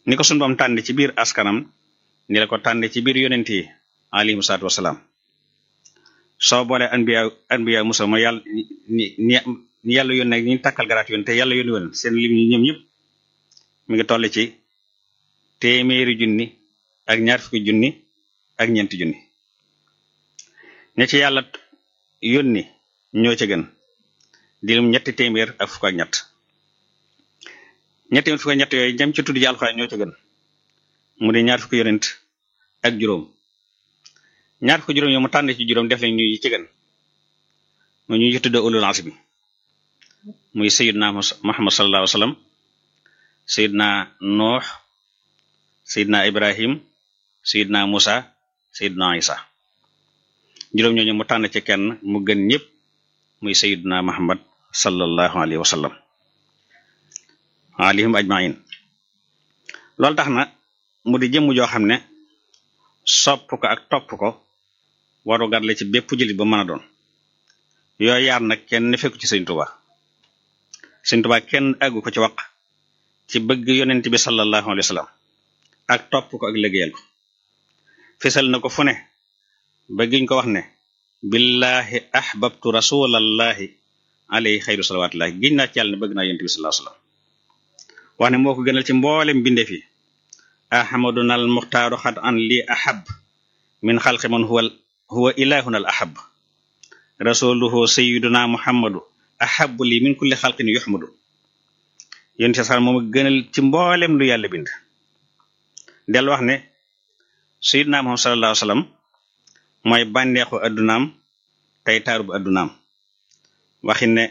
ni ko sunu bam tànn ci biir askanam ni la ko tànn ci biir yonent yi alayhimu salaatu wasalaam soo boolee anbiya anbiya musa ma yàlla ni ni ni yàlla yónne ak ñi takkal garaat yoon te yàlla yónni woon seen lim ñi ñoom ñëpp mi ngi toll ci téeméeri junni ak ñaar fukki junni ak ñeenti junni ña ci yàlla yónni ñoo ca gën di lim ñetti téeméer ak fukk ak ñett ñetti téeméer fukk ak ñett yooyu ñam ci tudd ci alxuraan ñoo ca gën mu di ñaar fukki yonent ak juróom ñaar fukki juróom yoo mu tànn ci juróom def lañ ñu ci gën mu ñu ci tudde ulul azmi muy sayidna muhammad sallallahu alayhi wa sallam sayidna nuux sayidna ibrahim sayidna musa sayidna isa juróom ñooñu mu tànn ci kenn mu gën ñëpp muy sayidna muhammad sallallahu alayhi wa sallam alayhim ajmain loolu tax na mu di jëmm joo xam ne sopp ko ak topp ko waru gar la ci bépp jullit ba mën a doon yooyu yaar nag kenn fekku ci sëñ Tuba sëñ Tuba kenn àggu ko ci wax ci bëgg yonent bi sallallahu alayhi wa sallam ak topp ko ak liggéeyal ko fesal na ko fu ne bëggiñ ko wax ne billahi ahbabtu rasulallahi alayhi xayru salawatullahi giñ naa ci yàlla ne bëgg naa yonent bi sallallahu alayhi wa sallam wax ne moo ko gënal ci mboolem bindeef yi ahmaduna al muxtaaru xat an li ahab min xalqi man huwa huwa ilahuna al ahab rasuluhu sayiduna muhammadu ahabu li min kulli xalqin yuxmadu yéen ci sax moom gënal ci mboolem lu yàlla bind del wax ne sayiduna muhammad sallallahu alayhi wasallam mooy bànneexu addunaam tey taaru bu addunaam waxin ne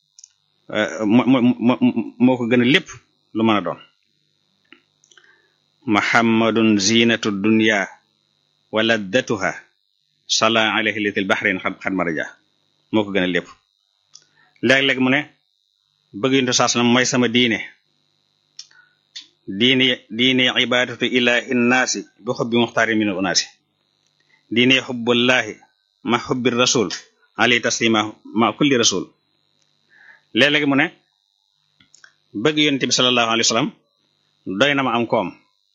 moo ko gënal lépp lu mën a doon muhammadun zinatu dunya wa laddatuha sala alayhi litil bahrain xad maraja moo ko gën a lépp léeg-léeg mu ne bëgg yuntu saas na mooy sama diine diine diine ibadatu ilahi nnaasi bi xubbi muxtaari min unaasi diine xubbullahi ma xubbi rasul alayhi taslima ma kulli rasul léeg-léeg mu ne bëgg yonent bi sallallahu alayhi wa sallam doy na ma am koom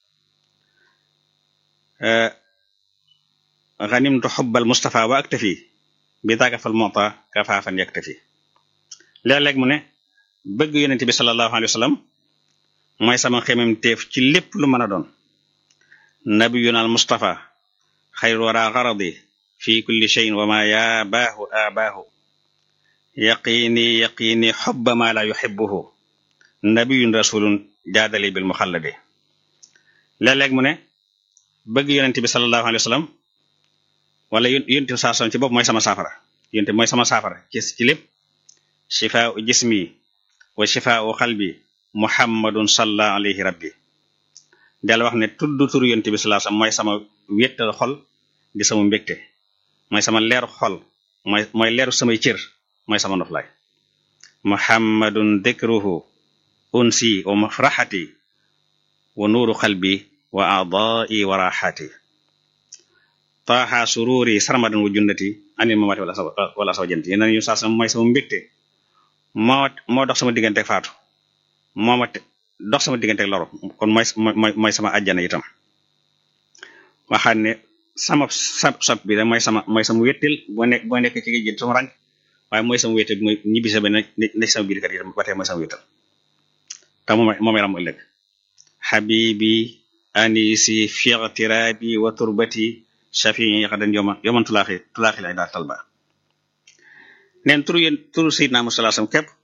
ganimtu xubbal Mustafa wa aktafi bi daaka fal mota kafaafan yaktafi léeg-léeg mu ne bëgg yonent bi sallallahu alayhi wa sallam mooy sama xemem teef ci lépp lu mën a doon nabiyuna al Mustafa xayru wara garadi fi kulli cheyin wa ma yaa baahu abaahu yaqini yaqini xubba ma la yuxibuhu nabiyun rasulun jaadali bil muxalladi léeg-léeg mu ne bëgg yonent bi sallallahu alayhi wa sallam wala yonent bi saa ci bopp mooy sama saafara yonent mooy sama saafara ci ci lépp shifaau jismi wa shifaau xalbi muhammadun salla alayhi rabbi del wax ne tudd tur yonent bi sallallahu alayhi wa sallam mooy sama wéttal xol di sama mbégte mooy sama leeru xol mooy mooy leeru samay cër mooy sama noflaay muhammadun dikruhu unsi wa mafraxati wa nuuru xalbi wa aadai wa raxaati taaxa sururi sarmadan wa junnati anil mamaati wala wala saw jant yéen ñu saa sama mooy sama mbégte moo moo dox sama diggante faatu moo ma dox sama diggante loru kon mooy mooy mooy sama ajjana itam waxaat ne sama sab sab bi da mooy sama mooy sama wéttil boo nekk boo nekk ci géej gi sama rànk waaye mooy sama wéttil mooy ñibbi sa ba ne sama biir kat itam ba tey mooy sama wéttal te moom moom ram ëllëg xabibi anisi fiqtirabi wa turbati shafii xadan yoma yoman tulaaxi tulaaxi lay daal talba neen turu yéen turu sayidna Muhammad sallallahu alayhi wasallam képp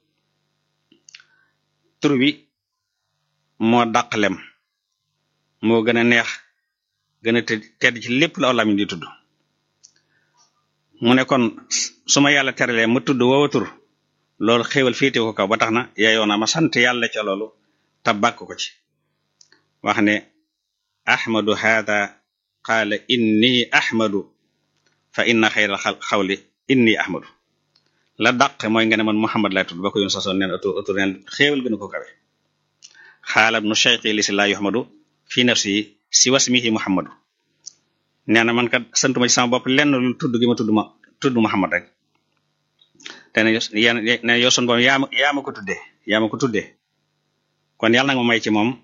tur bi moo dàq lem moo gën a neex gën a tedd ci lépp la olaam di tudd mu ne kon su ma yàlla teralee ma tudd woowa tur loolu xéewal féete ko kaw ba tax na yaayoo na ma sant yàlla ca loolu te bàkk ko ci wax ne ahmadu hada qaala inni ahmadu fa inna xayral xawli inni ahmadu la dàq mooy nga ne man muhammad lay tudd ba ko yoon sasoon neen atu atu neen xéewal gënu ko kawe xaalab nu cheikhi li si laa yuhmadu fi nafsi si wasmihi muhammadu nee na man kat santuma ci sama bopp lenn lu tudd gi ma tudd ma tudd muhammad rek te ne yéen ne yow sun boom yaa ma yaa ma ko tuddee yaa ma ko tuddee kon yàlla nag ma may ci moom